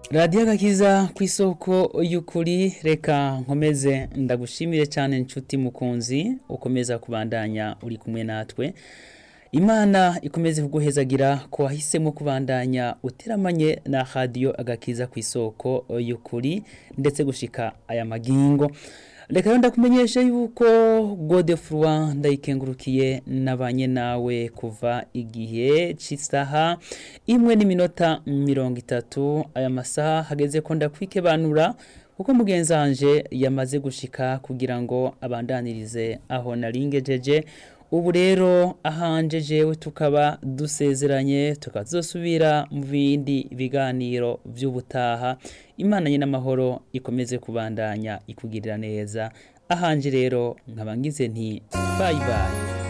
radiyo agakiza ku isoko y'ukuri reka nkomeze ndagushimire cyane inshuti mukunzi ukomeza kubandanya uri kumwe natwe imana ikomeze kuguhezagira ko wahisemo kubandanya uteramanye na radiyo agakiza ku isoko y'ukuri ndetse gushika aya magingo reka rero ndakumenyesha yuko godefurwa ndayikengurukiye nabanye nawe kuva igihe cy'isaha imwe n'iminota mirongo itatu aya masaha hageze ko ndakwikebanura kuko mugenzi wanje yamaze gushika kugira ngo abandanirize aho naringejeje ubu rero ahanje jewe tukaba dusezeranye tukazosubira mu bindi biganiro by'ubutaha imana nyine amahoro ikomeze kubandanya ikugirira neza ahanje rero nkaba ngize nti bayi bayi